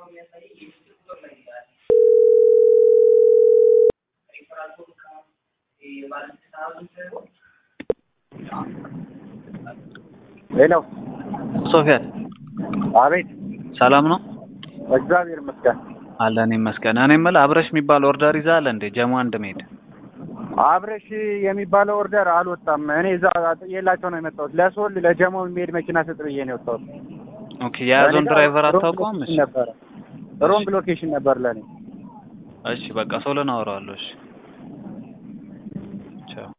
ሄሎ ሶፊያን አቤት ሰላም ነው እግዚአብሔር ይመስገን አለን ይመስገን። እኔ የምልህ አብረሽ የሚባል ኦርደር ይዛል እንዴ? ጀሞ አንድ መሄድ አብረሽ የሚባለው ኦርደር አልወጣም እኔ እዛ ጥዬላቸው ነው የመጣሁት ለሶል ለጀሞ የሚሄድ መኪና ስጥ ብዬ ነው የወጣሁት ኦኬ። የያዘውን እኔ ጋር ድራይቨር ሮንግ አታውቀውም? እሺ ሎኬሽን ነበረ ሮንግ ሎኬሽን ነበር ለእኔ እሺ፣ በቃ ሶልን አወራዋለሁ። እሺ ቻው